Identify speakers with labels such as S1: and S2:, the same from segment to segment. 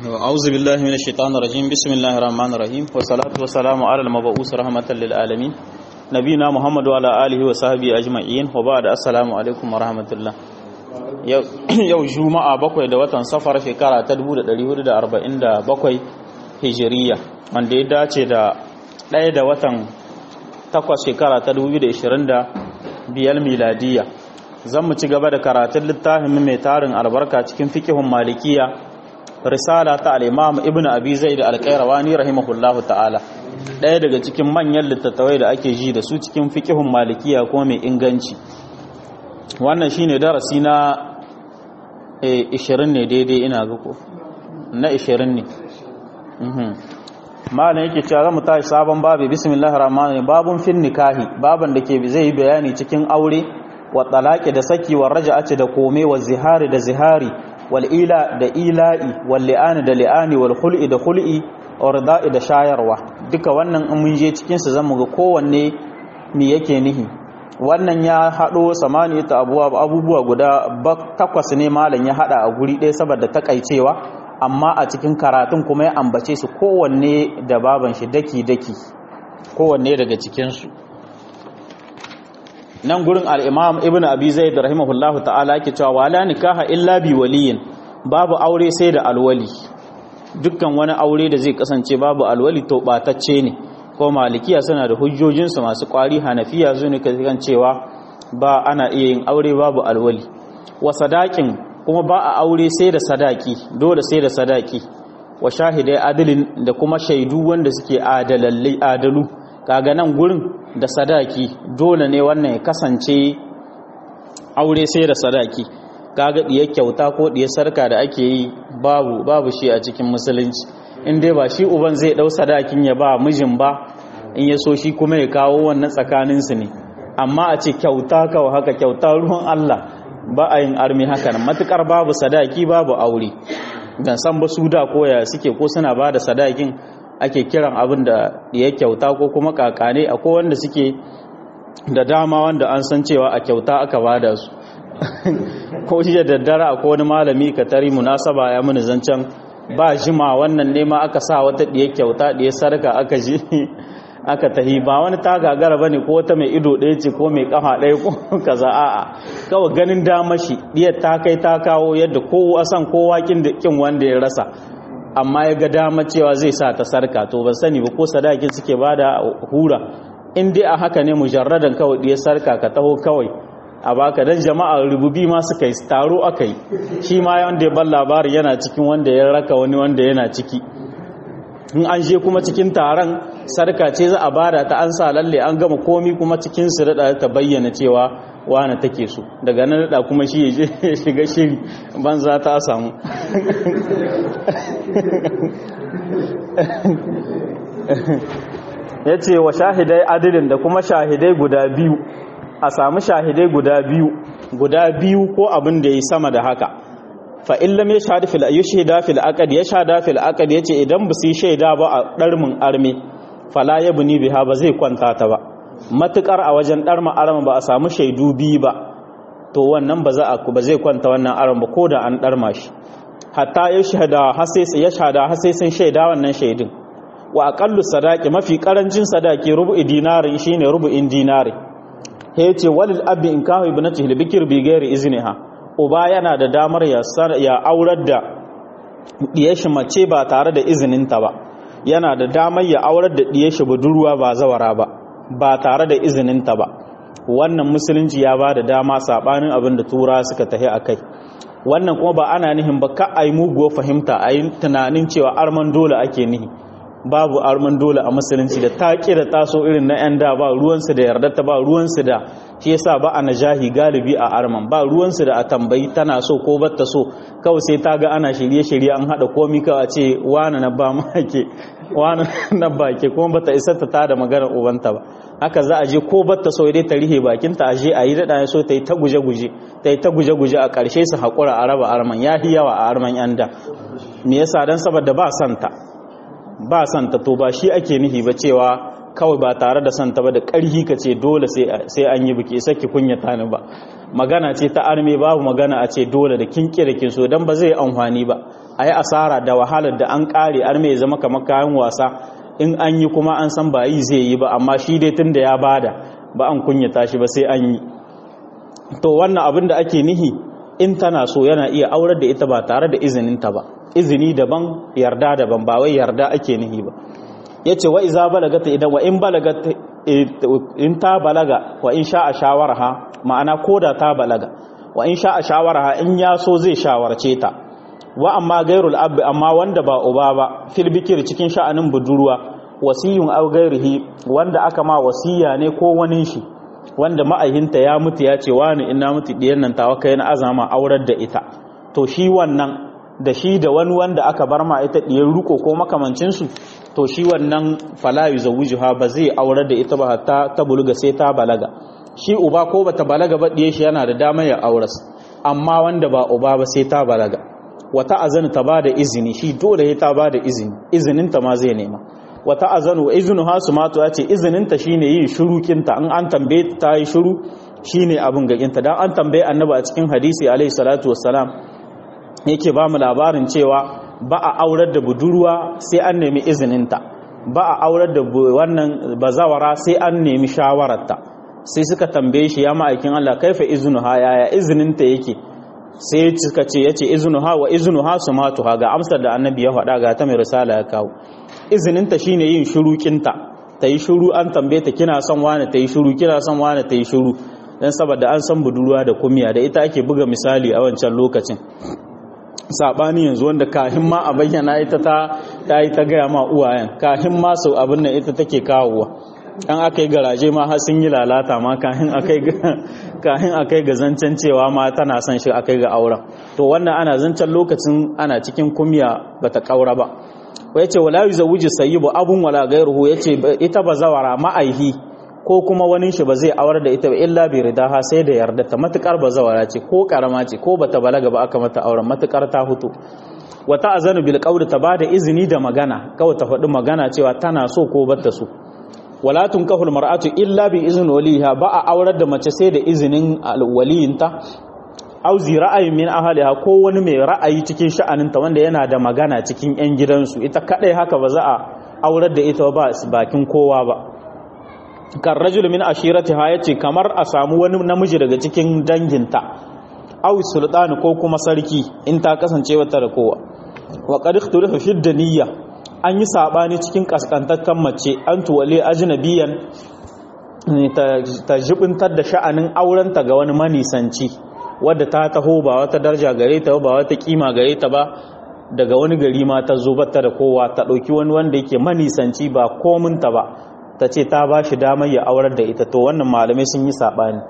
S1: أعوذ بالله من الشيطان الرجيم بسم الله الرحمن الرحيم والصلاة والسلام على المبعوث رحمة للعالمين نبينا محمد وعلى آله وصحبه أجمعين وبعد السلام عليكم ورحمة الله yau juma'a bakwai da watan safar shekara ta 1447 hijiriya wanda ya dace da ɗaya da watan takwas shekara ta 2025 miladiya zan mu ci gaba da karatun littafin mai tarin albarka cikin fikihun malikiya risala ta al'imam ibn abi zai da alƙairawani rahimahullahu ta'ala ɗaya daga cikin manyan littattawai da ake ji da su cikin fikihun malikiya ko mai inganci wannan shine darasi na 20 ne daidai ina ga ko na 20 ne malam yake cewa zamu tashi sabon babu bismillahir rahmanir babun fin nikahi baban da ke zai yi bayani cikin aure wa talaqi da saki wa raja'ati da kome wa zihari da zihari wal ila da ila'i wal li'ani da li'ani wal khul'i da khul'i wa rida'i da shayarwa duka wannan in mun je cikin su zamu ga kowanne me yake nihi wannan ya haɗo samani ta abubuwa guda takwas ne malam ya haɗa a guri ɗaya saboda takaicewa amma a cikin karatun kuma ya ambace su kowanne da baban shi daki-daki kowanne daga cikinsu nan gurin al'imam ibn abi zaid rahimahullahu ta'ala ke cewa wala nikaha illa bi waliyin babu aure sai da alwali dukkan wani aure da zai kasance babu alwali to batacce ne ko malikiya suna da hujjojinsu masu kwari hanafiya su ne kan cewa ba ana iya yin aure babu alwali wa sadakin kuma ba a aure sai da sadaki dole sai da sadaki wa shahidai adalin da kuma shaidu wanda suke adalallai adalu kaga nan gurin da sadaki dole ne wannan ya kasance aure sai da sadaki kaga diyar kyauta ko diyar sarka da ake yi babu babu shi a cikin musulunci in dai ba shi uban zai dau sadakin ya ba mijin ba in ya so shi kuma ya kawo wannan tsakaninsu ne amma a ce kyauta kawai haka kyauta ruwan Allah ba a yin armi haka nan matukar babu sadaki babu aure dan san ba su da koya suke ko suna ba da sadakin ake kiran abin da ya kyauta ko kuma kakane akwai wanda suke da dama wanda an san cewa a kyauta aka bada su ko jiya daddare akwai wani malami ka tari munasaba ya muni zancen ba jima wannan nema aka sa wata ɗiya kyauta ɗiya sarka aka ji aka tahi ba wani ta gagara bane ko wata mai ido ɗaya ce ko mai kafa ɗaya ko kaza a'a kawai ganin damashi ɗiyar ta kai ta kawo yadda kowa san kowa kin da kin wanda ya rasa amma ya ga dama cewa zai sa ta sarka to ban sani ba ko sadakin suke bada hura in dai a haka ne mujarradan kawai ɗiyar sarka ka taho kawai a baka dan jama'a rububi ma suka yi taro aka yi shi ma wanda ya ban labari yana cikin wanda ya raka wani wanda yana ciki in an je kuma cikin taron sarka ce za a bada ta an sa lalle an gama komi kuma cikin su da ta bayyana cewa wane take so daga nan da kuma shi ya shiga shiri banza ta samu ya ce wa shahidai adilin da kuma shahidai guda biyu a samu shahidai guda biyu guda biyu ko abin da ya yi sama da haka fa illam ya shahada fil yushhida fil aqd ya shahada fil aqd yace idan ba su shaida ba a darmin arme fala yabni biha ba zai kwanta ta ba matukar a wajen darma arma ba a samu shaidu biyu ba to wannan ba za a ba zai kwanta wannan arma ba ko da an darma shi hatta ya shahada har sai ya shahada har sai sun shaida wannan shaidin wa aqallu sadaqi mafi karancin sadaki rubu'i dinarin shine rubu'in dinari yace walil abi in kahu ibnatihi libikir bi ghairi izniha uba yana da damar ya aurar da ɗiyashi mace ba tare da izininta ba yana da damar ya aurar da ɗiyashi budurwa ba zawara ba ba tare da izininta ba wannan musulunci ya ba da dama saɓanin abin da tura suka tahi a kai wannan kuma ba ana nihin ba ka a yi muguwa fahimta a yi tunanin cewa arman dole ake nihi babu arman dole a musulunci da ta da taso irin na 'yan da ba ruwansu da yardarta ba ruwansu da shi yasa ba a najahi galibi a arman ba ruwansu da a tambayi tana so ko batta so kawai sai ta ga ana shirye-shirye an haɗa komi kawai ce wani na ba ma ke wani na ba ke kuma bata isa ta tada maganar ubanta ba haka za a je ko batta so dai ta rihe bakinta a je a yi daɗa so ta yi ta guje-guje ta yi ta guje-guje a ƙarshe su haƙura a raba arman ya fi yawa a arman 'yan da me yasa don saboda ba santa ba santa to ba shi ake nihi ba cewa kawai ba tare da santa ba da ƙarhi ka ce dole sai an yi biki saki kunyata ni ba magana ce ta arme babu magana a ce dole da kin kira kin so dan ba zai amfani ba a yi asara da wahalar da an kare ar mai zama kamar kayan wasa in an yi kuma an san ba yi zai yi ba amma shi dai tun da ya bada ba an kunyata shi ba sai an yi to wannan abin da ake nihi in tana so yana iya aurar da ita ba tare da izininta ba izini daban yarda daban ba wai yarda ake nihi ba yace wa iza balagata idan wa in balagata in ta balaga wa in sha'a shawarha ma'ana koda ta balaga wa in sha'a shawarha in ya so zai shawarce ta wa amma gairul abbi amma wanda ba uba ba fil bikir cikin sha'anin budurwa wasiyun aw gairihi wanda aka ma wasiya ne ko wani shi wanda ma'ahinta ya mutu ya ce wani ina mutu diyan nan tawa kai na azama aurar da ita to shi wannan da shi da wani wanda aka bar ma ita diyar ruko ko makamancin su to shi wannan fala yuzawwijuha ba zai aurar da ita ba hatta ta buluga sai ta balaga shi uba ko bata balaga ba diye shi yana da damar ya auras amma wanda ba uba ba sai ta balaga wata azanu ta bada izini shi dole ya ta bada izini izinin ta ma zai nema wata azanu izinu ha su mato ya ce izinin ta shine yin shiru kinta in an tambaye ta yi shiru shine abin gaginta dan an tambaye annabi a cikin hadisi alaihi salatu wassalam yake ba mu labarin cewa ba a aurar da budurwa sai an nemi izininta ba a aurar da wannan bazawara sai an nemi shawararta sai suka tambaye shi ya ma'aikin Allah kaifa iznuha yaya izininta yake sai suka ce yace iznuha wa iznuha sumatuha ga amsar da annabi ya faɗa ga ta mai risala ya kawo izininta shine yin shurukinta ta yi shuru an tambaye ta kina son wani ta yi shuru kina son wani ta yi shuru dan saboda an san budurwa da kumiya da ita ake buga misali a wancan lokacin sabani yanzu wanda kahin ma a bayyana ita ta ta yi ta gaya ma uwayen kahin ma su abin nan ita take kawowa an aka yi garaje ma har sun yi lalata ma kahin akai ga zancen cewa ma tana son shi akai ga auren to wannan ana zancen lokacin ana cikin kumya bata kaura ba wai ce wala yuzawwiju sayyibu abun wala gairuhu yace ita bazawara ma'aihi ko kuma wani shi ba zai aurar da ita ba illa bi ridaha sai da yarda ta matukar bazawara ce ko karama ce ko bata balaga ba aka mata auren matukar ta hutu wata azanu bil qawli ta bada izini da magana kawai ta faɗi magana cewa tana so ko bata so wala tunkahul mar'atu illa bi izni waliha ba a aurar da mace sai da izinin waliyinta aw zi ra'ayin min ahliha ko wani mai ra'ayi cikin sha'aninta wanda yana da magana cikin yan gidansu ita kadai haka ba za a aurar da ita ba bakin kowa ba kan rajul min ashiratiha yace kamar a samu wani namiji daga cikin danginta aw sultani ko kuma sarki in ta kasance wata da kowa wa qad ikhtalafa fi daniyya an yi sabani cikin kaskantattan mace an tuwale ajnabiyan ta jibintar da sha'anin aurenta ga wani manisanci wadda ta taho ba wata darja gare ta ba wata kima gare ta ba daga wani gari ma ta zo ta da kowa ta ɗauki wani wanda yake manisanci ba kominta ba ta ce ta ba shi damar ya aurar da ita to wannan malamai sun yi saɓani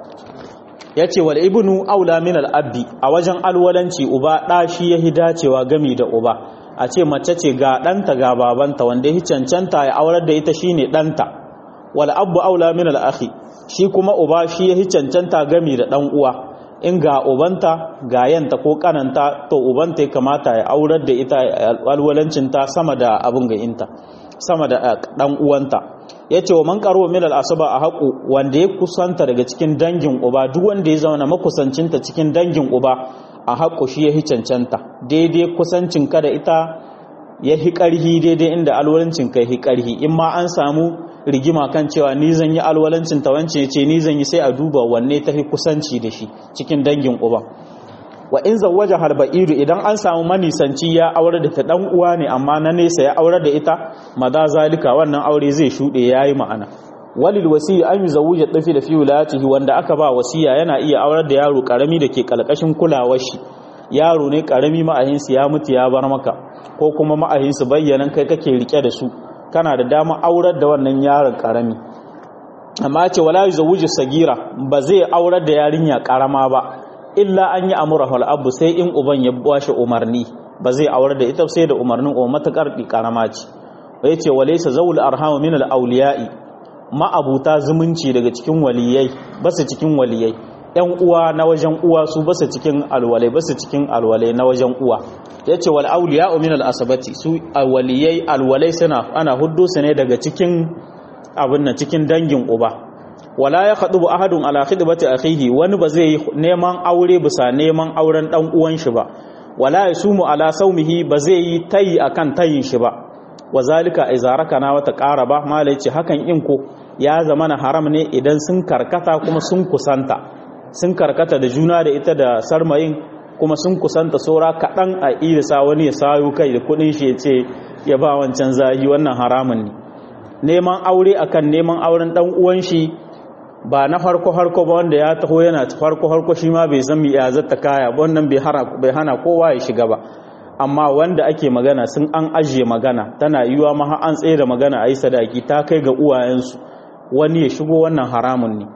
S1: ya ce wal ibnu aula min al'abbi a wajen alwalanci uba ɗa shi ya dacewa gami da uba a ce mace ce ga ɗanta ga babanta wanda ya cancanta ya aurar da ita shine ɗanta wal abu aula min al'akhi shi kuma uba shi ya cancanta gami da ɗan uwa in ga ubanta ga yanta ko kananta to ubanta ya kamata ya aurar da ita alwalancinta sama da abin ga inta sama da ɗan uwanta ya ce wa man karo min al'asaba a haƙu wanda ya kusanta daga cikin dangin uba duk wanda ya zauna makusancinta cikin dangin uba a haƙu shi ya hi cancanta daidai kusancin ka da ita ya hi ƙarhi daidai inda alwalancin ka ya hi ƙarhi in ma an samu rigima kan cewa ni zan yi alwalancin ta wance ce ni zan yi sai a duba wanne ta hi kusanci da shi cikin dangin uba wa in zawwaja halba'iru idan an samu manisanci ya aure da ta dan uwa ne amma na nesa ya aure da ita maza zalika wannan aure zai shude yayi ma'ana walil wasiyi an yuzawwija tafi da fi wilayatihi wanda aka ba wasiya yana iya aurar da yaro karami da ke kalkashin kulawar shi yaro ne karami ma'ahinsu ya mutu ya bar maka ko kuma ma'ahinsu bayyanan kai kake rike da su kana da dama aurar da wannan yaron karami amma ce wala yuzawwiju sagira ba zai aurar da yarinya karama ba illa an yi amurahu al'abu sai in uban ya bashi umarni ba zai aurar da ita sai da umarnin uwa matakar karama ce ya ce wale sa zaul arhamu min al'auliya'i ma'abuta zumunci daga cikin waliyai basu cikin waliyai ‘yan uwa na wajen uwa su basu cikin alwalai basu cikin alwalai na wajen uwa ya ce wal auliya'u min al'asabati su waliyai alwalai suna ana hudu su ne daga cikin abin nan cikin dangin uba wala ya khadu ahadun ala khidbati akhihi wani ba zai neman aure bisa neman auren dan uwan shi ba wala yasumu ala saumihi ba zai yi tayi akan tayin shi ba wazalika izaraka na wata ƙara ba malai ce hakan in ko ya zama na haram ne idan sun karkata kuma sun kusanta sun karkata da juna da ita da sarmayin kuma sun kusanta saura kaɗan a irisa wani ya sayo kai da kuɗin shi ya ce ya ba wancan zahi wannan haramun ne neman aure akan neman auren ɗan uwan shi ba na farko harko ba wanda ya taho yana farko harko shi ma bai san mi ya zata kaya wannan bai hana kowa ya shiga ba amma wanda ake magana sun an ajiye magana tana yiwa ma an tsaye da magana a yi sadaki ta kai ga uwayensu wani ya shigo wannan haramun ne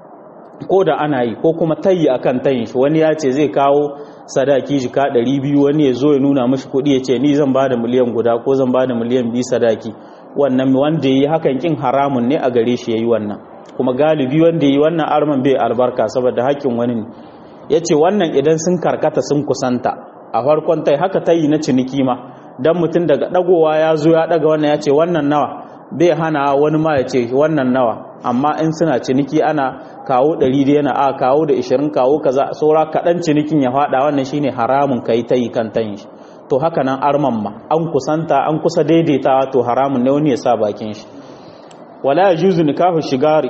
S1: ko da ana yi ko kuma tayi akan tayin shi wani ya ce zai kawo sadaki jika 200 wani ya zo ya nuna mashi kuɗi ya ce ni zan ba da miliyan guda ko zan ba da miliyan biyu sadaki wannan wanda ya yi hakan kin haramun ne a gare shi ya yi wannan kuma galibi wanda ya yi wannan arman bai albarka saboda haƙƙin wani ne ya ce wannan idan sun karkata sun kusanta a farkon tai haka tayi na ciniki ma dan mutum daga dagowa ya zo ya daga wannan ya ce wannan nawa bai hana wani ma ya ce wannan nawa amma in suna ciniki ana kawo 100 da yana a kawo da 20 kawo kaza saura kaɗan cinikin ya faɗa wannan shine haramun kai tayi kan tayin shi to haka nan arman ma an kusanta an kusa daidaitawa to haramun ne wani ya sa bakin shi wala yajuzu nikahu shigari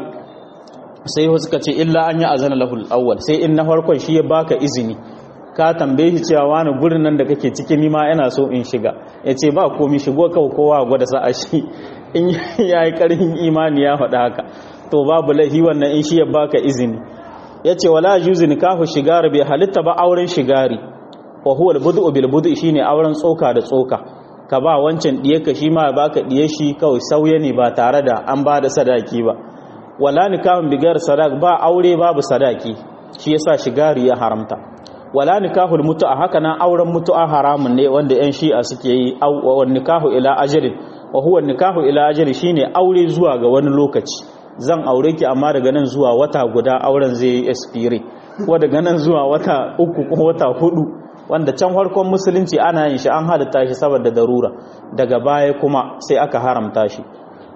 S1: sai wasu suka ce illa an yi azana lahul awwal sai in na farkon shi ya baka izini ka tambaye shi cewa wani gurin nan da kake ciki ni ma ina so in shiga ya ce ba komi shigo kawai kowa gwada sa'a shi in ya yi ƙarfin imani ya faɗa haka to babu laifi wannan in shi ya baka izini ya ce wala juzi nikahu shigari bai halitta ba auren shigari wa huwa albudu bil budu shine auren tsoka da tsoka ka ba wancan diye ka shi ma baka diye shi kawai sauye ne ba tare da an ba da sadaki ba wala nikahun bigar sadak ba aure babu sadaki shi yasa shigari ya haramta wala nikahul mutu'a haka nan auren mutu'a haramun ne wanda yan shi'a suke yi wa nikahu ila ajalin wa huwa nikahu ila ajalin shine aure zuwa ga wani lokaci zan aure ki amma daga nan zuwa wata guda auren zai yi expire ko daga nan zuwa wata uku ko wata hudu wanda can farkon musulunci ana yin shi an halitta shi saboda darura daga baya kuma sai aka haramta shi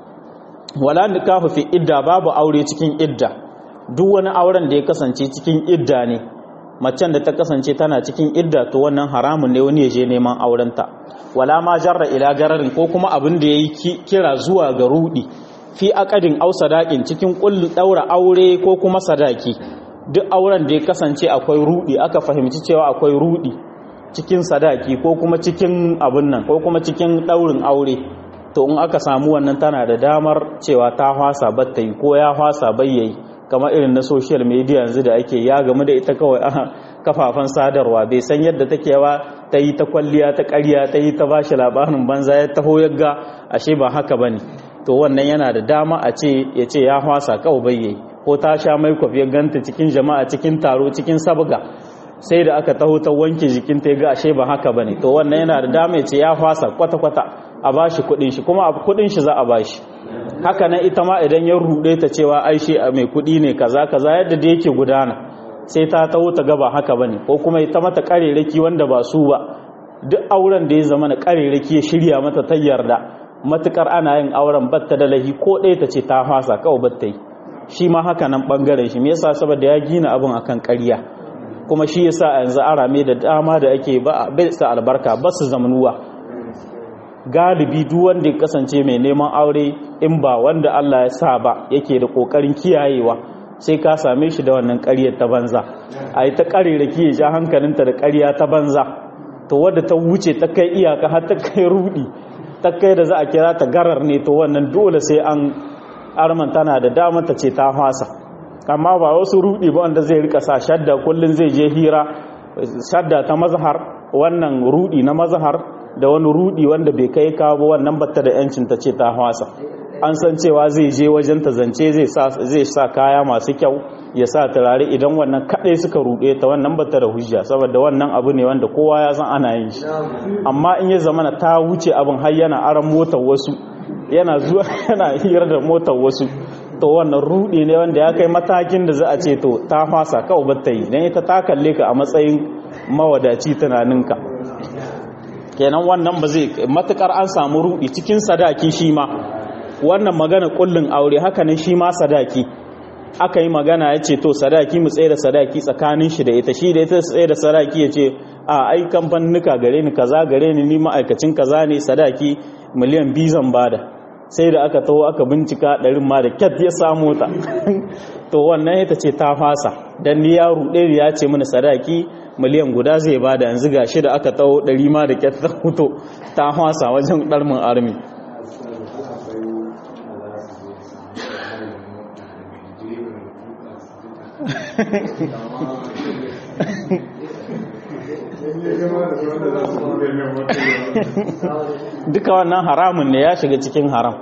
S1: wala nikahu fi idda babu aure cikin idda duk wani auren da ya kasance cikin idda ne macen da ta kasance tana cikin idda to wannan haramun ne wani ya je neman aurenta wala ma jarra ila gararin ko kuma abin da yayi kira zuwa ga rudi fi aqadin aw sadaqin cikin kullu daura aure ko kuma sadaki duk auren da ya kasance akwai rudi aka fahimci cewa akwai rudi cikin sadaki ko kuma cikin abin nan ko kuma cikin daurin aure to in aka samu wannan tana da damar cewa ta hwasa batta yi ko ya hwasa bayyayi kamar irin na social media yanzu da ake ya gamu da ita kawai a kafafen sadarwa bai san yadda take ba ta yi ta kwalliya ta ƙarya ta yi ta bashi labarin banza ya taho yagga ashe ba haka bane to wannan yana da dama a ce ya ce ya hwasa kawai bayyayi ko ta sha mai ya ganta cikin jama'a cikin taro cikin sabga sai da aka taho ta wanke jikinta ya ga ashe ba haka bane to wannan yana da dama ya ce ya hwasa kwata-kwata a bashi kudin shi kuma kudin shi za a bashi haka nan ita ma idan ya rude ta cewa ai shi mai kudi ne kaza kaza yadda da yake gudana sai ta taho ta gaba haka bane ko kuma ita mata kareraki wanda ba su ba duk auren da ya zama na kareraki ya shirya mata ta yarda matukar ana yin auren batta da lahi ko ɗaya ta ce ta fasa kawai batta yi shi ma haka nan bangaren shi me yasa saboda ya gina abin akan ƙarya kuma shi yasa yanzu arame da dama da ake ba bai sa albarka ba su zamanuwa galibi duk wanda ya kasance mai neman aure in ba wanda Allah ya sa ba yake da kokarin kiyayewa sai ka same shi da wannan ƙaryar ta banza a yi ta ƙariraki ya ja hankalinta da ƙarya ta banza to wadda ta wuce ta kai iyaka har ta kai rudi ta kai da za a kira ta garar ne to wannan dole sai an arman tana da damar ta ce ta fasa amma ba wasu rudi ba wanda zai rika sa shadda kullum zai je hira shadda ta mazhar wannan rudi na mazhar da wani rudi wanda bai kai kawo ba wannan batta da yancin ta ce ta hwasa an san cewa zai je wajen ta zance zai sa kaya masu kyau ya sa turare idan wannan kadai suka rude ta wannan batta da hujja saboda wannan abu ne wanda kowa ya san ana yin shi amma in ya zama ta wuce abin har yana aran motar wasu yana zuwa yana hira da motar wasu to wannan rudi ne wanda ya kai matakin da za a ce to ta fasa kawai batta yi dan ita ta kalle ka a matsayin mawadaci tunaninka kenan wannan ba zai matukar an samu rudi cikin sadaki shi ma wannan magana kullun aure haka ne shi ma sadaki aka yi magana ya ce to sadaki mu tsaye da sadaki tsakanin shi da ita shi da ita tsaye da sadaki ya ce a ai kamfanuka gare ni kaza gare ni ni ma'aikacin kaza ne sadaki miliyan biyu zan bada sai da aka taho aka bincika ɗarin ma da kyat ya samu ta to wannan ita ce ta fasa dan ni ya ruɗe ya ce mini sadaki miliyan guda zai bada yanzu ga shi da aka taho ɗari ma da kyat ta fito ta fasa wajen ɗarmin armi duka wannan haramun ne ya shiga cikin haram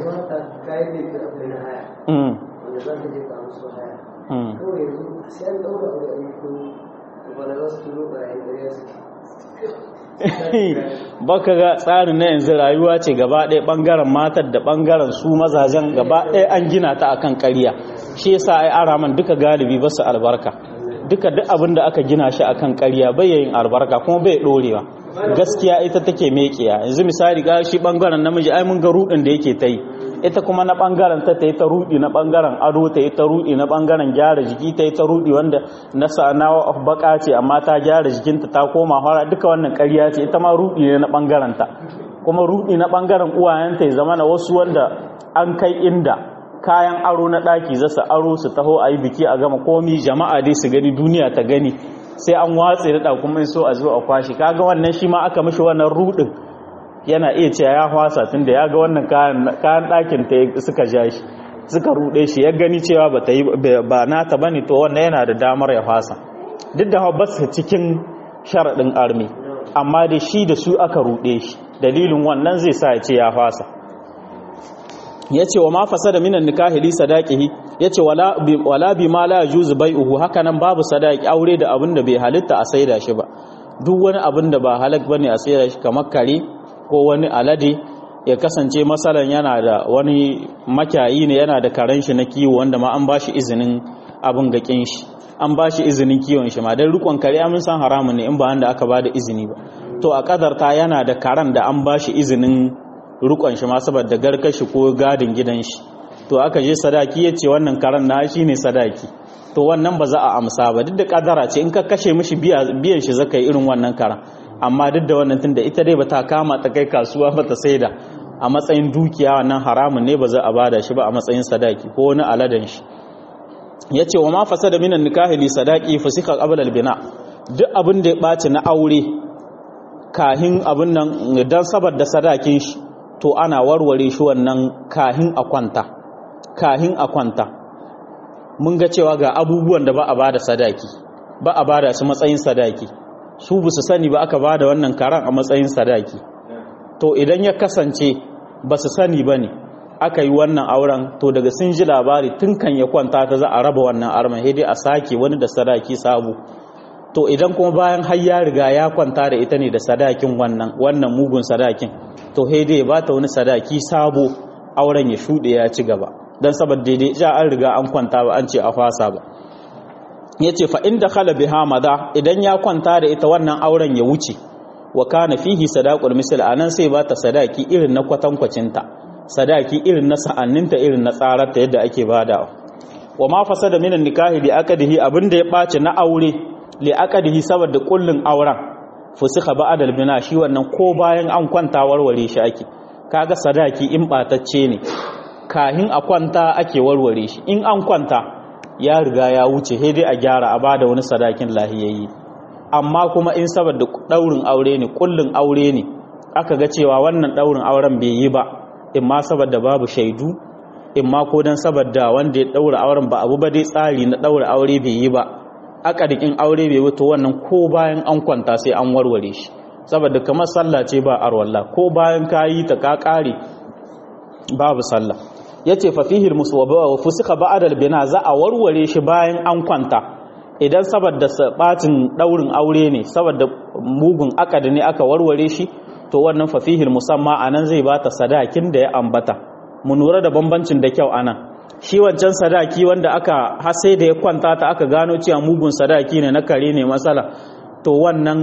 S1: baka ga tsarin na yanzu rayuwa ce gaba ɗaya ɓangaren matar da ɓangaren su mazajen gaba ɗaya an gina ta akan ƙarya shi yasa ai araman duka galibi ba su albarka duka duk abin da aka gina shi akan ƙarya bai yin albarka kuma bai ɗorewa gaskiya ita take mekiya yanzu misali ga shi ɓangaren namiji ai mun ga rudin da yake ta yi ita kuma na ɓangaren ta ta yi ta rudi na ɓangaren ado ta yi ta rudi na ɓangaren gyara jiki ta yi ta rudi wanda na sa'ana baka ce amma ta gyara jikinta ta koma fara duka wannan ƙarya ce ita ma rudi ne na ɓangaren ta kuma rudi na ɓangaren uwayenta ya zama na wasu wanda an kai inda kayan aro na ɗaki za su aro su taho a yi biki a gama komi jama'a dai su gani duniya ta gani sai an watse da kuma so a zo a kwashi kaga wannan shi ma aka mishi wannan rudin yana iya cewa ya hwasa tun da ya ga wannan kayan ɗakin ta suka ja shi suka ruɗe shi ya gani cewa ba ta yi ba nata bane to wannan yana da damar ya hwasa duk da ba su cikin sharaɗin armi amma da shi da su aka ruɗe shi dalilin wannan zai sa ya ce ya hwasa ya ce wa ma fasa da minan nikahi li sadaqihi ya ce wala bi ma la yajuzu bai'uhu haka nan babu sadaki aure da abin da bai halitta a saida shi ba duk wani abin da ba halak bane a saida shi kamar kare ko wani alade ya kasance masalan yana da wani makyayi ne yana da karen shi na kiwo wanda ma an bashi izinin abin gakin shi an bashi izinin kiwon shi ma dan rikon kare mun san haramun ne in ba wanda aka bada izini ba to a kadarta yana da karen da an bashi izinin rikon shi ma saboda garkar shi ko gadin gidan shi to aka je sadaki ya ce wannan karen na shi ne sadaki to wannan ba za a amsa ba duk da kadara ce in ka kashe mishi biyan shi zaka yi irin wannan karen amma duk da wannan tunda ita dai bata kama ta kai kasuwa ba ta saida a matsayin dukiya wannan haramun ne ba za a bada shi ba a matsayin sadaki ko wani aladan shi yace wa ma fasada minan nikahi li sadaqi fasika qabla al-bina duk abin da ya baci na aure kahin abin nan dan saboda sadakin shi to ana warware shi wannan kahin a kwanta kahin a kwanta mun ga cewa ga abubuwan da ba a bada sadaki ba a bada su matsayin sadaki su bu su sani ba aka ba da wannan karan a matsayin sadaki to idan ya kasance ba su sani ba ne aka yi wannan auren to daga sun ji labari tun kan ya kwanta ta za a raba wannan arman dai a sake wani da sadaki sabu to idan kuma bayan har ya riga ya kwanta da ita ne da sadakin wannan wannan mugun sadakin to dai ba ta wani sadaki sabo auren ya shuɗe ya ci gaba don saboda daidai ja an riga an kwanta ba an ce a fasa ba ya ce fa'in da khala biha maza idan ya kwanta da ita wannan auren ya wuce wa kana fihi sadaqul misal anan sai ba ta sadaki irin na kwatankwacinta sadaki irin na sa'anninta irin na tsararta yadda ake badawa wa ma fasada minan nikahi li aqdihi abinda ya ɓaci na aure li aqdihi saboda kullun auren fusikha ba'dal bina shi wannan ko bayan an kwanta warware shi ake kaga sadaki in batacce ne kahin a kwanta ake warware shi in an kwanta ya riga ya wuce sai dai a gyara a bada wani sadakin lahiyayyi amma kuma in saboda daurin aure ne kullun aure ne aka ga cewa wannan daurin auren bai yi ba in ma saboda babu shaidu in ma ko dan saboda wanda ya daura auren ba abu ba dai tsari na daura aure bai yi ba akadikin aure bai wuto wannan ko bayan an kwanta sai an warware shi saboda kamar sallah ce ba arwalla ko bayan kayi ta ka kare babu sallah yace fa fihi almusawaba wa fusika ba'da albina za a warware shi bayan an kwanta idan saboda sabatin daurin aure ne saboda mugun akadi ne aka warware shi to wannan fa fihi almusamma anan zai bata sadakin da ya ambata mu lura da bambancin da kyau anan shi wancan sadaki wanda aka har sai da ya kwanta ta aka gano cewa mugun sadaki ne na kare ne matsala to wannan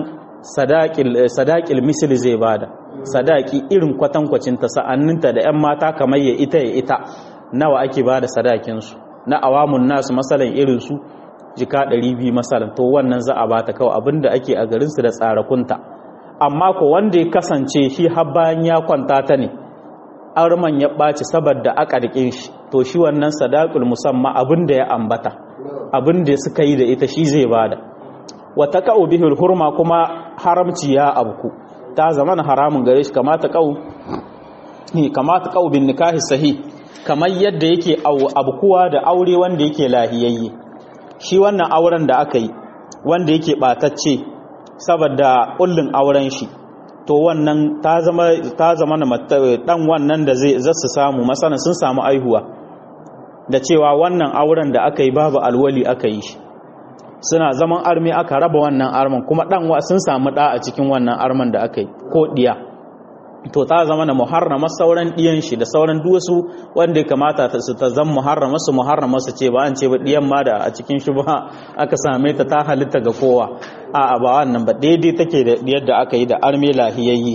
S1: sadakil misali zai bada sadaki irin kwatankwacin ta sa'anninta da 'yan mata kamar ya ita ya ita nawa ake bada sadakinsu na awamun nasu matsalan irinsu jika 200 masalan to wannan za a bata kawai abinda ake a garin su da tsarakunta amma ko wanda ya kasance shi har bayan ya kwanta ta ne arman ya ɓaci saboda aka rike shi to shi wannan sadaqul musamma abinda ya ambata abinda suka yi da ita shi zai bada wata ka'u bihul hurma kuma haramci ya abku ta zaman haramun gare shi kamata ka'u kamata ka'u bin nikahi sahih kamar yadda yake abkuwa da aure wanda yake lahiyayye shi wannan auren da aka yi wanda yake batacce saboda kullun auren shi to wannan ta zama ta zama na dan wannan da zai zasu samu masana sun samu aihuwa da cewa wannan auren da aka yi babu alwali aka yi shi suna zaman armi aka raba wannan arman kuma dan sun samu da a cikin wannan arman da aka yi ko diya to ta zama na muharrama sauran diyan shi da sauran duwasu wanda ya kamata ta su ta zama muharrama su muharrama su ce ba an ce ba diyan ma da a cikin shi ba aka same ta ta halitta ga kowa a ba wannan ba daidai take da yadda aka yi da armi lahiyayyi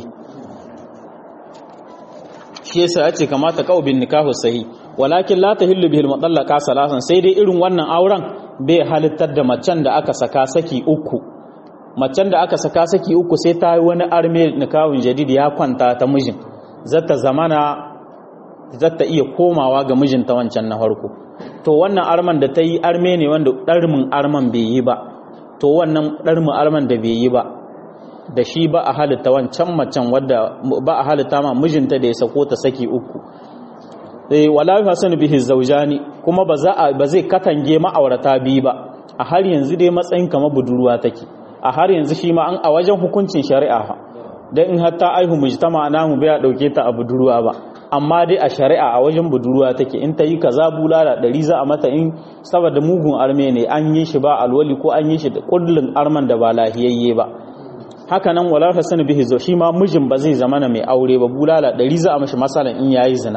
S1: shi yasa ya ce kamata kawo bin nikahu sahi walakin la tahillu bihil mutallaqa salasan sai dai irin wannan auren bai halittar da macen da aka saka saki uku macen da aka saka saki uku sai ta yi wani arme nikahun jadid ya kwanta ta mijin zata zamana zata iya komawa ga mijinta wancan na farko to wannan arman da ta yi arme ne wanda ɗarmin arman bai yi ba to wannan ɗarmin arman da bai yi ba da shi ba a halitta wancan macen wadda ba a halitta ma mijinta da ya sako ta saki uku eh wala yahsanu bihi zawjani kuma ba za ba zai katange ma'aurata biyu ba a har yanzu dai matsayin kamar budurwa take a har yanzu shi ma an a wajen hukuncin shari'a dan in hatta aihu mujtama namu bai dauke ta a budurwa ba amma dai a shari'a a wajen budurwa take in ta yi kaza bulala ɗari za a mata in saboda mugun arme ne an yi shi ba alwali ko an yi shi da kullun arman da ba lahiyayye ba haka nan wala hasan bihi zo shi ma mijin ba zai zama mai aure ba bulala ɗari za a mashi masalan in yayi zina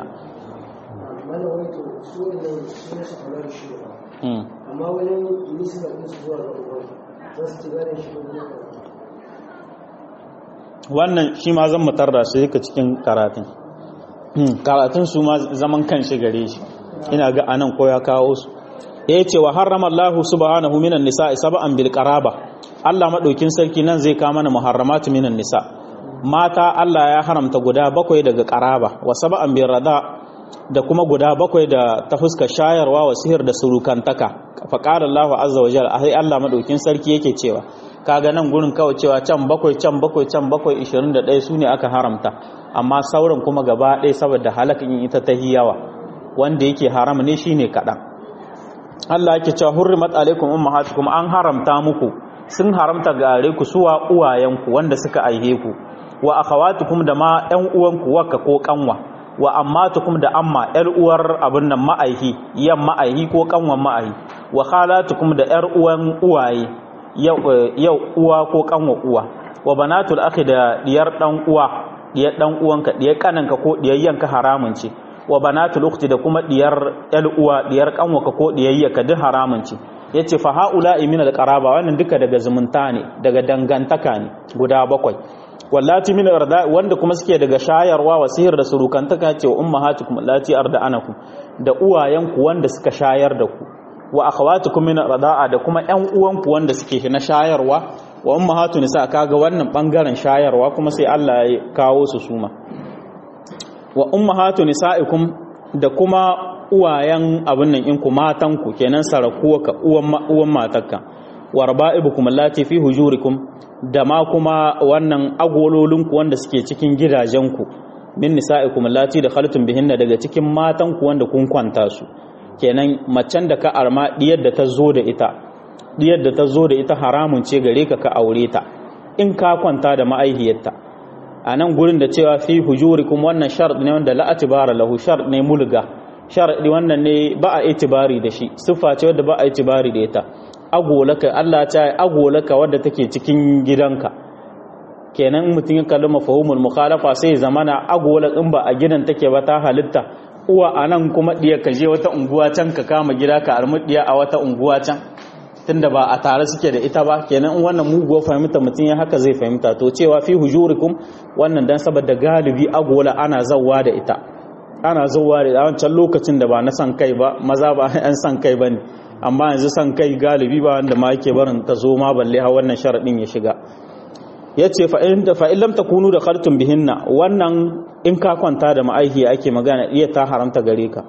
S2: amma wajen nisa da su zuwa ga uban za su ci gane shi
S1: wannan shi ma zan mutar da shi ka cikin karatun karatun su ma zaman kan shi gare shi ina ga anan ko ya kawo su ya ce wa harrama Allah subhanahu minan nisa'i sab'an bil qaraba Allah madaukin sarki nan zai kama mana muharramatu minan nisa mata Allah ya haramta guda bakwai daga qaraba wa sab'an bil rada da kuma guda bakwai da ta fuska shayarwa wa sihir da surukantaka fa qala Allah azza wa jalla ai Allah madaukin sarki yake cewa kaga nan gurin kawai cewa can bakwai can bakwai can bakwai 21 su ne aka haramta amma sauran kuma gaba ɗaya saboda halakin ita ta hiyawa wanda yake haram ne shine kaɗan Allah yake cewa hurrimat alaikum ummahatukum an haramta muku sun haramta gare ku suwa uwayenku wanda suka aihe ku wa akhawatukum da ma ƴan uwanku wakka ko kanwa wa ammatukum da amma ƴar uwar abin nan ma'aihi yan ma'aihi ko kanwan ma'aihi wa khalatukum da ƴar uwan uwaye yau uwa ko kanwa uwa wa banatul akhi da diyar dan uwa diyar dan uwanka diyar kananka ko diyar yanka haramun ce wa banatul ukhti da kuma diyar yal uwa diyar kanwaka ko diyayyaka duk haramun ce yace fa haula min al qaraba wannan duka daga zumunta ne daga dangantaka ne guda bakwai wallati min arda wanda kuma suke daga shayarwa wa sihir da surukantaka ce wa ummahatukum allati arda'anakum da uwayenku wanda suka shayar da ku wa akhawatukum min arda'a da kuma ƴan uwanku wanda suke na shayarwa wa ummahatu nisa kaga wannan bangaren shayarwa kuma sai Allah ya kawo su suma wa ummahatu nisaikum da kuma uwayen abin nan in ku matan ku kenan sarakuwa ka uwan uwan matarka wa raba'ibukum allati fi hujurikum da ma kuma wannan agololinku wanda suke cikin gidajenku min nisa'ikum allati da khaltum bihinna daga cikin matanku wanda kun kwanta su kenan macen da ka arma diyar da ta zo da ita diyar da ta zo da ita haramun ce gare ka ka aure ta in ka kwanta da ma'aihiyarta a nan gurin da cewa fi hujurikum wannan shart ne wanda la atibara lahu shart ne mulga sharadi wannan ne ba a itibari da shi siffa ce wadda ba a itibari da ita agolaka Allah ta yi agolaka wadda take cikin gidanka kenan mutum ya kalli mafahumul mukhalafa sai zamana agola in ba a gidan take ba ta halitta uwa a nan kuma ɗiya ka je wata unguwa can ka kama gida ka armi ɗiya a wata unguwa can tunda ba a tare suke da ita ba kenan in wannan muguwar fahimta mutum ya haka zai fahimta to cewa fi hujurikum wannan dan saboda galibi agola ana zawwa da ita ana zawwa da wancan lokacin da ba na san kai ba maza ba an san kai bane amma yanzu san kai galibi ba wanda ma yake barin ta zo ma balle ha wannan sharadin ya shiga yace fa in fa in lam takunu da khartum bihinna wannan in ka kwanta da ma'aihi ake magana iya ta haramta gare ka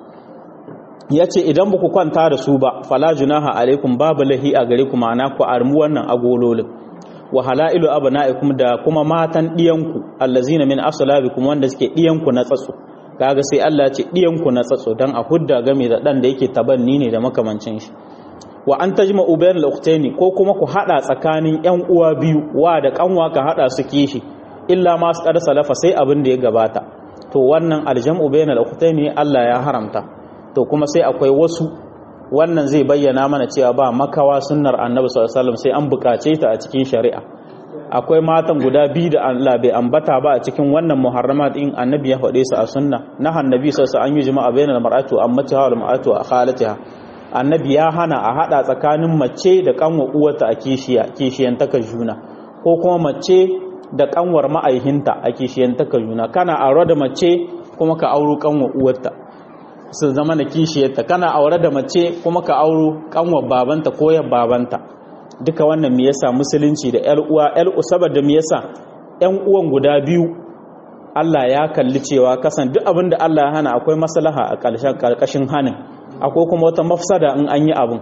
S1: yace idan ba ku kwanta da su ba fala junaha alaikum babu lahi a gare ku ma'ana ku armu wannan agololin wa halailu abna'ikum da kuma matan diyanku allazina min aslabikum wanda suke diyanku na tsatso kaga sai Allah ya ce diyanku na tsatso dan a hudda game da dan da yake tabanni ne da makamancin shi wa an tajma'u bayan al ko kuma ku hada tsakanin yan uwa biyu wa da kanwa ka hada su kishi illa ma su kada salafa sai abin da ya gabata to wannan aljam'u bayan al Allah ya haramta to kuma sai akwai wasu wannan zai bayyana mana cewa ba makawa sunnar annabi sallallahu alaihi wasallam sai an bukace ta a cikin shari'a akwai matan guda biyu da Allah bai ambata ba a cikin wannan muharramat din annabi ya faɗe su a sunna na annabi sallallahu alaihi wasallam an yi jama'a bainal mar'atu ammatiha wal mar'atu khalatiha annabi ya hana a hada tsakanin mace da kanwa uwarta a kishiya kishiyantaka juna ko kuma mace da kanwar ma'aihinta a kishiyantaka juna kana aure da mace kuma ka auro kanwa uwarta su zama na kishiyarta kana aure da mace kuma ka auro kanwar babanta ko yar babanta duka wannan me yasa musulunci da yar uwa yar saboda me yasa yan uwan guda biyu Allah ya kalli cewa kasan duk abin da Allah ya hana akwai maslaha a ƙarƙashin hanin akwai kuma wata mafsada in an yi abin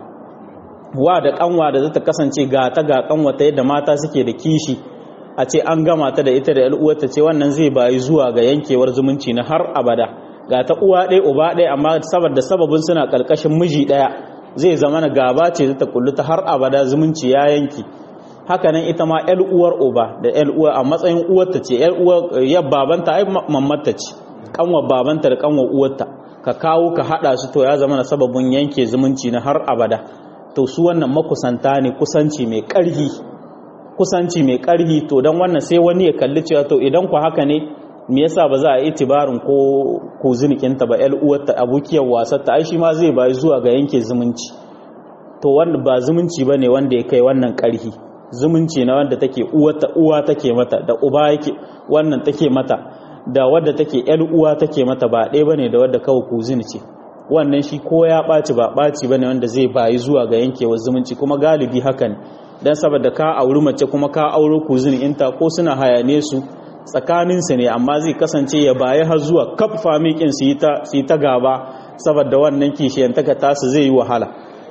S1: wa da kanwa da zata kasance ga ta ga kanwa ta yadda mata suke da kishi a ce an gama ta da ita da uwarta ce wannan zai bayi zuwa ga yankewar zumunci na har abada ga ta uwa ɗaya uba ɗaya amma saboda sababin suna ƙarƙashin miji ɗaya zai zama na gaba ce ta kullu ta har abada zumunci ya yanki hakanan ita ma ƴar uwar uba da ƴar uwa a matsayin uwarta ce ƴar uwar yar babanta ai mamarta ce kanwar babanta da kanwar uwarta ka kawo ka hada su to ya zama na sababin yanke zumunci na har abada to su wannan makusanta ne kusanci mai karhi kusanci mai karhi to dan wannan sai wani ya kalli cewa to idan ku haka ne me yasa ba za a yi tibarin ko ko zinikinta ba ƴar uwarta abokiyar wasar ta ai shi ma zai bayi zuwa ga yanke zumunci to wannan ba zumunci bane wanda ya kai wannan karhi zumunci na wanda take uwata uwa take mata da uba yake wannan take mata da wadda take yar uwa take mata ba ɗaya bane da wadda kawai kuzini ce wannan shi ko ya ɓaci ba ɓaci bane wanda zai bayi zuwa ga yankewar zumunci kuma galibi haka ne dan saboda ka auri mace kuma ka auro kuzini inta ko suna hayane su tsakanin su ne amma zai kasance ya bayi har zuwa kaf famikin su yi ta su ta gaba saboda wannan kishiyantaka tasu zai yi wahala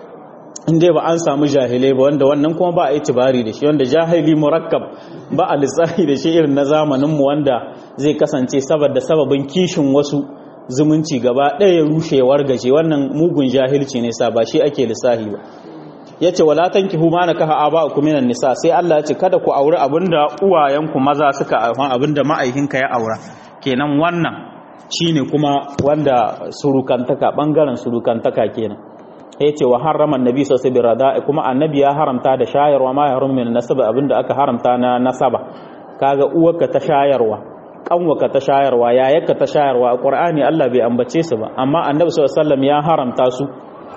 S1: in dai ba an samu jahilai ba wanda wannan kuma ba a yi tibari da shi wanda jahili murakkab ba a lissafi da shi irin na zamaninmu wanda zai kasance saboda sababin kishin wasu zumunci gaba ɗaya ya rushe ya wargaje wannan mugun jahilci ne sa ba shi ake lissafi ba ya ce wala tankihu ma nakaha aba'ukum minan nisa sai Allah ya ce kada ku auri abinda uwayenku maza suka aifan abinda ma'aikinka ya aura kenan wannan shine kuma wanda surukantaka bangaren surukantaka kenan ya ce wa harraman nabi sosai bi rada'i kuma annabi ya haramta da shayarwa ma ya harumin min nasaba abinda aka haramta na nasaba kaga uwarka ta shayarwa kanwaka ta shayarwa yayarka ta shayarwa a qur'ani Allah bai ambace su ba amma annabi sallallahu alaihi wasallam ya haramta su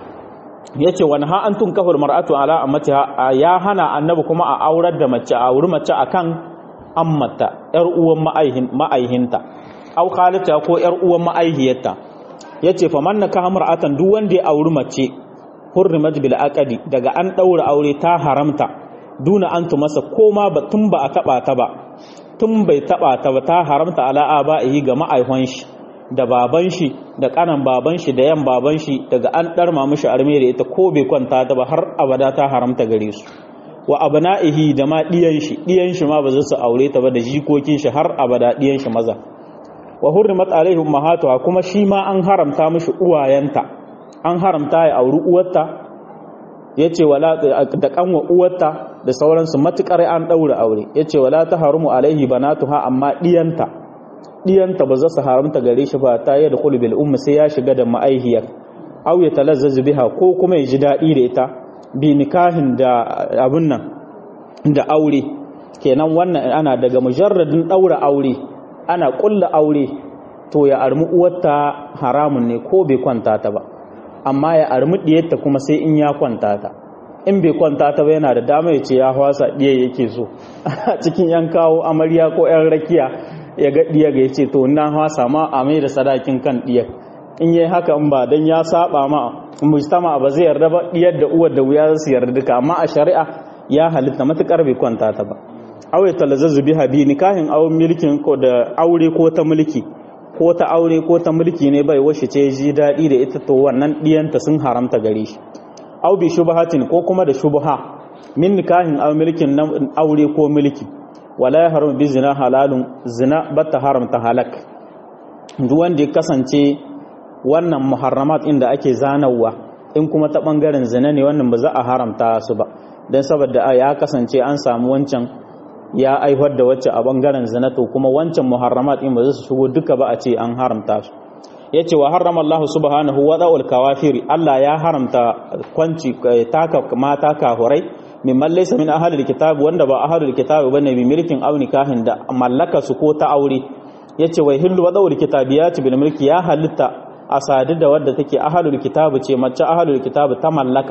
S1: yace wa ha antum kafur mar'atu ala ammatiha ya hana annabi kuma a aurar da mace a auri mace akan ammata yar uwan ma'aihin ma'aihinta au khalata ko yar uwan ma'aihiyarta yace fa man naka mar'atan duk wanda ya auri mace hurrimat bil aqdi daga an daura aure ta haramta duna an masa koma ba tun ba a taba ta ba tun bai taba ta ba ta haramta ala aba'ihi ga ma'aihon shi da baban shi da kanan baban shi da yan baban shi daga an darma mishi arme da ita ko bai kwanta ta ba har abada ta haramta gare su wa abna'ihi da ma diyan shi diyan shi ma ba za su aure ta ba da jikokin shi har abada diyan shi maza wa hurrimat alaihi ummahatuha kuma shi ma an haramta mishi uwayenta an haramta ya auri uwarta yace wala da kanwa uwarta da sauransu matukar an daura aure yace wala taharumu alaihi banatuha amma diyanta diyanta ba za su haramta gare shi ba ta yi da bil ummi sai ya shiga da ma'aihiyar aw ya talazzazu biha ko kuma ya ji dadi da ita bi nikahin da abun nan da aure kenan wannan ana daga mujarradin daura aure ana kulla aure to ya armi uwarta haramun ne ko bai kwanta ta ba amma ya armi diyarta kuma sai in ya kwanta ta in bai kwanta ta ba yana da dama ya ce ya hwasa diya yake so cikin yan kawo amarya ko yan rakiya ya ga diya ga ya ce to na hwasa ma a mai da sadakin kan diyar in yayi haka in ba dan ya saba ma mujtama ba zai yarda ba diyar da uwar da wuya su yarda duka amma a shari'a ya halitta matukar bai kwanta ta ba aure talazzazu biha bi nikahin aw milkin ko da aure ko ta mulki ko ta aure ko ta mulki ne bai washe ce ji dadi da ita to wannan diyanta sun haramta gare shi aw bi shubhatin ko kuma da shubha min nikahin aw milkin aure ko mulki wala ya haramu bi zina halalun zina bata haramta halak duk wanda ya kasance wannan muharramat inda ake zanawa in kuma ta bangaren zina ne wannan ba za a haramta su ba don saboda ya kasance an samu wancan ya aihuwar da wacce a bangaren zina to kuma wancan muharramat in ba za su shigo duka ba a ce an haramta su ya ce wa harrama Allah subhanahu wa da'ul kawafiri Allah ya haramta kwanci taka mata kahurai mimman laysa min ahlil kitab wanda ba ahlul kitab bane bi milkin aw nikahin da mallaka su ko ta aure yace wai hillu wa dawul kitabiyati bil mulki ya halitta a sadu da wadda take ahlul kitab ce mace ahlul kitab ta mallaka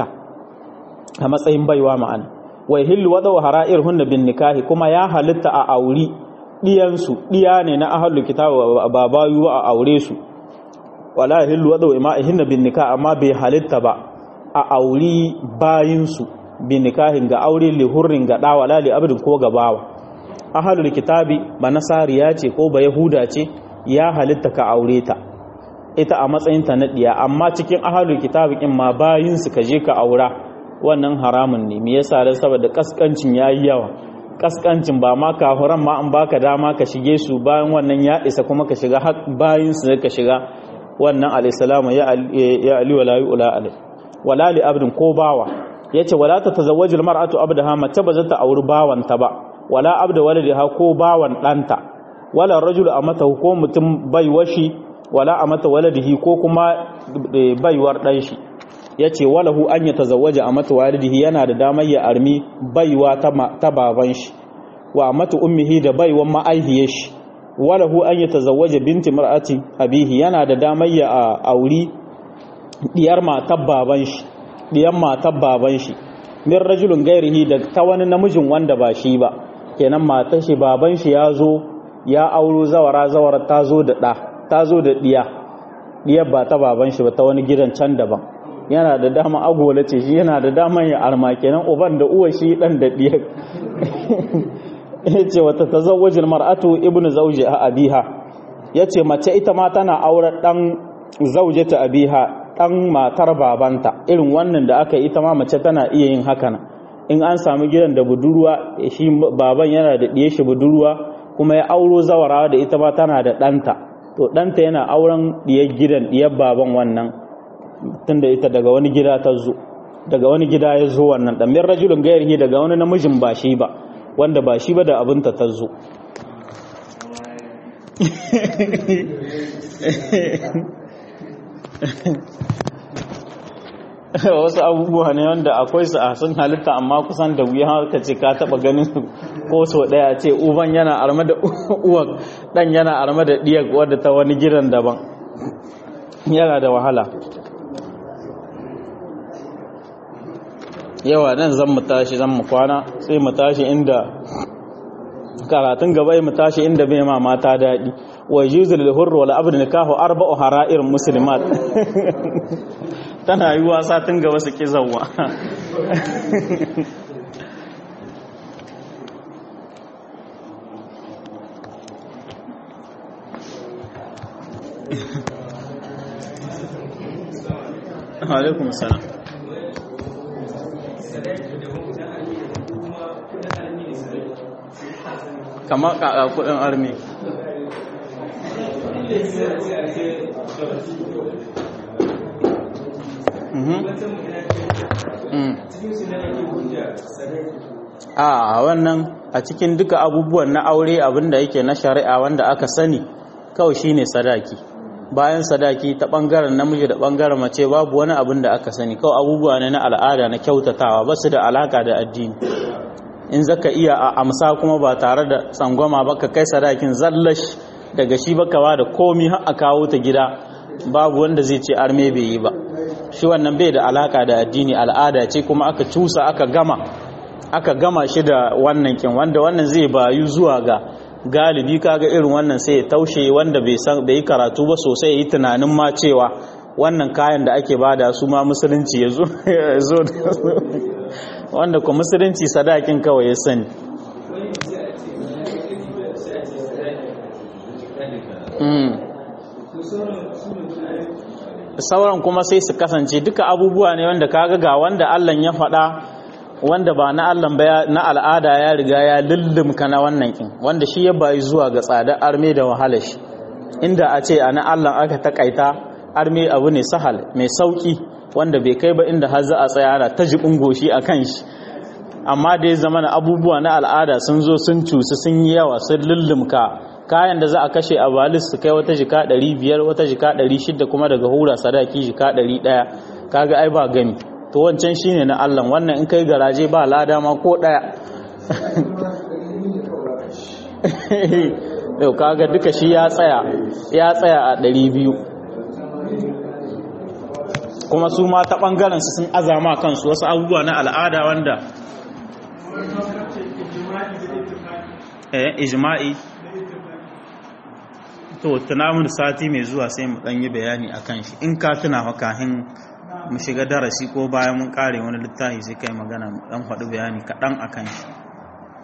S1: a matsayin baiwa ma'ana wai hillu wa dawu hara'ir hunna bin nikahi kuma ya halitta a auri diyan su diya ne na ahlul kitab ba bayu a aure su wala hillu wa dawu ima'ihinna bin nikah amma bai halitta ba a auri bayin su bi nikahin ga aure li hurrin ga da wala li abdin ko ga bawa ahlul kitabi ba nasariya ce ko ba yahuda ce ya halitta ka aure ta ita a matsayin ta na diya amma cikin ahlul kitabi in ma bayin su ka je ka aura wannan haramun ne me yasa dan saboda kaskancin yayi yawa kaskancin ba ma kafuran ma an baka dama ka shige su bayan wannan ya isa kuma ka shiga bayin su ka shiga wannan alayhi ya ya ali wala yu'la alai wala li abdin ko bawa yace wala ta tazawwajul mar'atu abdaha mace ba za ta auri bawanta ba wala abda waladiha ko bawan danta wala rajulu amata ko mutum bai washi wala amata waladihi ko kuma baiwar dan shi yace walahu an ya tazawwaja amata walidihi yana da damar ya armi baiwa ta baban shi wa amata ummihi da baiwan ma'aihiyar shi walahu an ya tazawwaja binti mar'ati abihi yana da damar ya auri diyar matar baban shi diyan matar baban shi min rajulun gairihi da ta wani namijin wanda ba shi ba kenan matar shi baban shi ya zo ya auro zawara zawara ta zo da ɗa ta zo da ɗiya ɗiyar ba ta baban shi ba ta wani gidan can daban yana da dama agola ce shi yana da dama ya arma kenan uban da uwa shi dan da ɗiyar ya ce wata ta zawajin mar'atu ibnu zauji a abiha ya ce mace ita ma tana auren ɗan zaujata abiha ɗan matar babanta irin wannan da aka ita ma mace tana iya yin haka nan in an sami gidan da budurwa shi baban yana da ɗiye shi budurwa kuma ya auro zawarawa da ita ma tana da ɗanta to ɗanta yana auren ɗiyar gidan ɗiyar baban wannan tunda ita daga wani gida ta zo daga wani gida ya zo wannan ɗan min rajulun gairihi daga wani namijin ba shi ba wanda ba shi ba da abinta ta zo wasu abubuwa ne wanda akwai su a sun halitta amma kusan da wuya ka ce ka taba ganin su ko so daya ce uban yana arma da uwan dan yana arma da diyar wadda ta wani gidan daban yana da wahala yawa nan zan mu tashi zan mu kwana sai mu tashi inda karatun gaba mu tashi inda bai ma mata daɗi wa yuzul lil hurr wal abd nikahu arba'u hara'ir muslimat tana yi wasa tun gaba su kizawa alaikum salam kama kaka kudin armi a wannan a cikin duka abubuwan na aure abinda yake na shari'a wanda aka sani kawai shine sadaki bayan sadaki ta bangaren namiji da bangaren mace babu wani abin da aka sani kawai abubuwa ne na al'ada na kyautatawa ba su da alaka da addini in zaka iya a amsa kuma ba tare da tsangwama ba ka kai sadakin zallash daga shi baka ba da komi har a kawo ta gida babu wanda zai ce arme bai yi ba shi wannan bai da alaka da addini al'ada ce kuma aka cusa aka gama aka gama shi da wannan kin wanda wannan zai bayu zuwa ga galibi kaga irin wannan sai ya taushe wanda bai san bai karatu ba sosai ya yi tunanin ma cewa wannan kayan da ake bada su ma musulunci ya zo wanda ku musulunci sadakin kawai ya sani sauran kuma sai su kasance duka abubuwa ne wanda kaga ga wanda Allah ya faɗa wanda ba na Allah ba na al'ada ya riga ya lullumka na wannan kin wanda shi ya bayi zuwa ga tsada arme da wahala shi inda a ce a na Allah aka takaita arme abu ne sahal mai sauki wanda bai kai ba inda har za a tsaya ana ta jibin goshi a kan shi amma da ya zama na abubuwa na al'ada sun zo sun cusu sun yi yawa sun lullumka kayan da za a kashe a balis su kai wata jika 500 wata jika 600 kuma daga hura sadaki jika 100 kaga ai ba gani to wancan shine na Allah wannan in kai garaje ba lada ma ko daya yau kaga duka shi ya tsaya ya tsaya a 200 kuma su ma ta bangaren su sun azama kansu wasu abubuwa na al'ada wanda eh ijma'i to tunamun sati mai zuwa sai mu dan yi bayani akan shi in ka tuna makahin mu shiga darasi ko bayan mun kare wani littafi sai kai magana mu dan faɗi bayani kaɗan akan shi